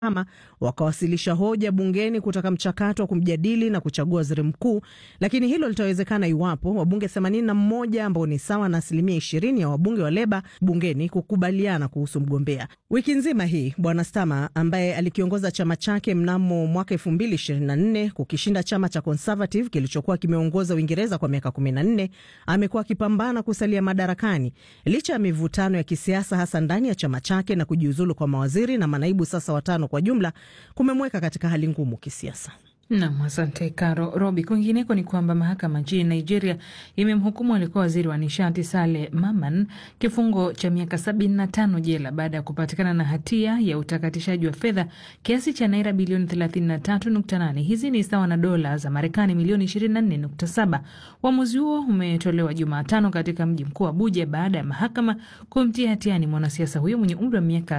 ama wakawasilisha hoja bungeni kutaka mchakato wa kumjadili na kuchagua waziri mkuu, lakini hilo litawezekana iwapo wabunge 81 ambao ni sawa na asilimia 20 ya wabunge wa Leba bungeni kukubaliana kuhusu mgombea. Wiki nzima hii Bwana Stama ambaye alikiongoza chama chake mnamo mwaka 2024 kukishinda chama cha Conservative kilichokuwa kimeongoza Uingereza kwa miaka 14 amekuwa akipambana kusalia madarakani licha ya mivutano ya kisiasa hasa ndani ya chama chake na kujiuzulu kwa mawaziri na manaibu sasa watano kwa jumla kumemweka katika hali ngumu kisiasa. Nam, asante Karo Robi. Kwingineko ni kwamba mahakama nchini Nigeria imemhukumu alikuwa waziri wa nishati Sale Maman kifungo cha miaka sabini na tano jela baada ya kupatikana na hatia ya utakatishaji wa fedha kiasi cha naira bilioni 33.8. Hizi ni sawa na dola za Marekani milioni 24.7. Uamuzi huo umetolewa Jumatano katika mji mkuu Abuja baada ya mahakama kumtia hatiani mwanasiasa huyo mwenye umri wa miaka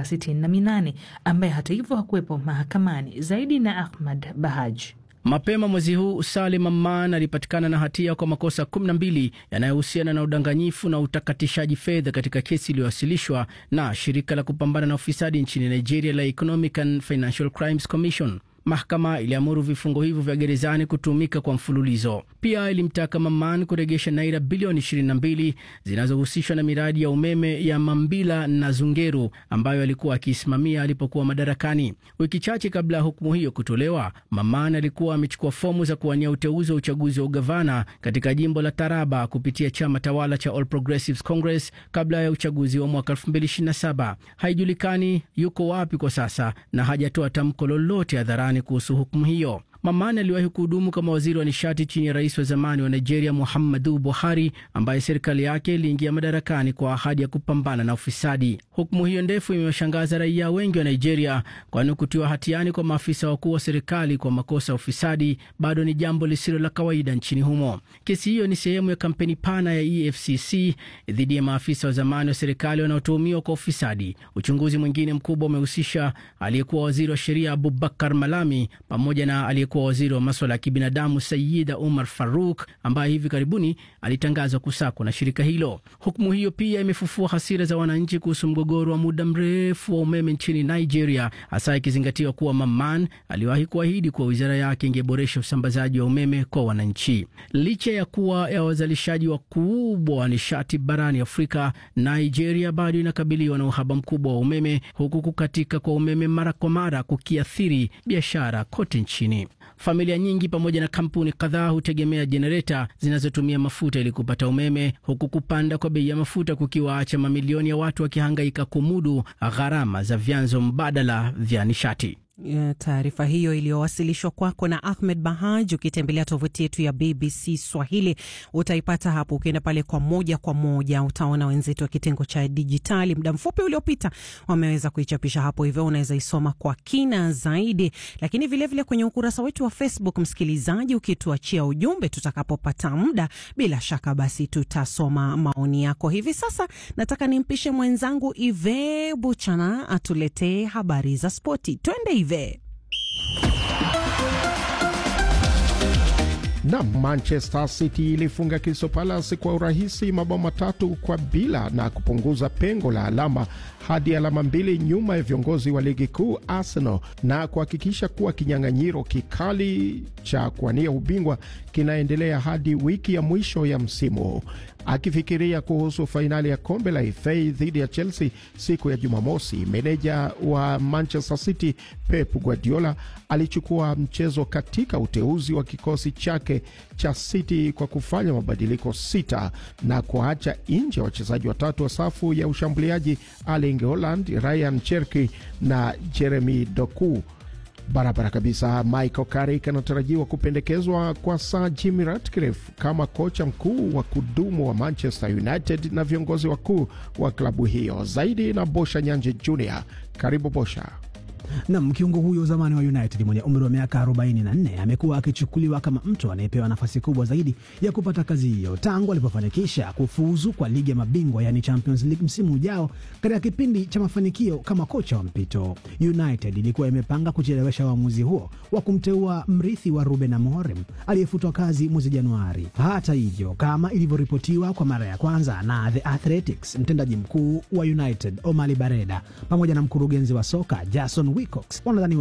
68 ambaye hata hivyo hakuwepo mahakamani. Zaidi na Ahmad Bahaj. Mapema mwezi huu Salim Amman alipatikana na hatia kwa makosa 12 yanayohusiana na udanganyifu na utakatishaji fedha katika kesi iliyowasilishwa na shirika la kupambana na ufisadi nchini Nigeria la Economic and Financial Crimes Commission. Mahakama iliamuru vifungo hivyo vya gerezani kutumika kwa mfululizo. Pia ilimtaka Maman kuregesha naira bilioni 22 zinazohusishwa na miradi ya umeme ya Mambila na Zungeru ambayo alikuwa akiisimamia alipokuwa madarakani. Wiki chache kabla ya hukumu hiyo kutolewa, Maman alikuwa amechukua fomu za kuwania uteuzi wa uchaguzi wa ugavana katika jimbo la Taraba kupitia chama tawala cha All Progressives Congress kabla ya uchaguzi wa mwaka 2027. Haijulikani yuko wapi kwa sasa na hajatoa tamko lolote hadharani kuhusu hukumu hiyo. Mamani aliwahi kuhudumu kama waziri wa nishati chini ya rais wa zamani wa Nigeria Muhammadu Buhari, ambaye serikali yake iliingia madarakani kwa ahadi ya kupambana na ufisadi. Hukumu hiyo ndefu imewashangaza raia wengi wa Nigeria, kwani kutiwa hatiani kwa maafisa wakuu wa serikali kwa makosa ya ufisadi bado ni jambo lisilo la kawaida nchini humo. Kesi hiyo ni sehemu ya kampeni pana ya EFCC dhidi ya maafisa wa zamani wa serikali wanaotuhumiwa kwa ufisadi. Uchunguzi mwingine mkubwa umehusisha aliyekuwa waziri wa sheria Abubakar Malami pamoja na aliyekuwa waziri wa maswala ya kibinadamu Sayida Umar Faruk ambaye hivi karibuni alitangazwa kusakwa na shirika hilo. Hukumu hiyo pia imefufua hasira za wananchi kuhusu mgogoro wa muda mrefu wa umeme nchini Nigeria, hasa ikizingatiwa kuwa Maman aliwahi kuahidi kuwa wizara yake ingeboresha usambazaji wa umeme kwa wananchi. Licha ya kuwa ya wazalishaji wakubwa wa nishati barani Afrika, Nigeria bado inakabiliwa na uhaba mkubwa wa umeme, huku kukatika kwa umeme mara kwa mara kukiathiri biashara kote nchini. Familia nyingi pamoja na kampuni kadhaa hutegemea jenereta zinazotumia mafuta ili kupata umeme, huku kupanda kwa bei ya mafuta kukiwaacha mamilioni ya watu wakihangaika kumudu gharama za vyanzo mbadala vya nishati. Taarifa hiyo iliyowasilishwa kwako na Ahmed Bahaj. Ukitembelea tovuti yetu ya BBC Swahili utaipata hapo. Ukienda pale kwa moja kwa moja utaona wenzetu wa kitengo cha dijitali muda mfupi uliopita wameweza kuichapisha hapo, hivyo unaweza isoma kwa kina zaidi. Lakini vilevile vile kwenye ukurasa wetu wa Facebook, msikilizaji, ukituachia ujumbe tutakapopata muda, bila shaka basi tutasoma maoni yako. Hivi sasa nataka nimpishe mwenzangu Ive Buchana atuletee habari za spoti. Twende Ive. Na Manchester City ilifunga Crystal Palace kwa urahisi mabao matatu kwa bila na kupunguza pengo la alama hadi alama mbili nyuma ya viongozi wa ligi kuu Arsenal na kuhakikisha kuwa kinyang'anyiro kikali cha kuwania ubingwa kinaendelea hadi wiki ya mwisho ya msimu. Akifikiria kuhusu fainali ya kombe la FA dhidi ya Chelsea siku ya Jumamosi, meneja wa Manchester City Pep Guardiola alichukua mchezo katika uteuzi wa kikosi chake cha City kwa kufanya mabadiliko sita na kuacha nje wachezaji watatu wa safu ya ushambuliaji Erling Haaland, Ryan Cherki na Jeremy Doku. Barabara kabisa. Michael Carrick anatarajiwa kupendekezwa kwa Sir Jim Ratcliffe kama kocha mkuu wa kudumu wa Manchester United na viongozi wakuu wa klabu hiyo. Zaidi na Bosha Nyanje Jr. Karibu Bosha. Nam, kiungo huyo zamani wa United mwenye umri wa miaka 44 amekuwa akichukuliwa kama mtu anayepewa nafasi kubwa zaidi ya kupata kazi hiyo tangu alipofanikisha kufuzu kwa ligi ya mabingwa yani Champions League msimu ujao katika kipindi cha mafanikio kama kocha wa mpito. United ilikuwa imepanga kuchelewesha uamuzi huo wa kumteua mrithi wa Ruben Amorim aliyefutwa kazi mwezi Januari. Hata hivyo, kama ilivyoripotiwa kwa mara ya kwanza na The Athletics, mtendaji mkuu wa United Omali Bareda pamoja na mkurugenzi wa soka Jason Wilcox wanadhani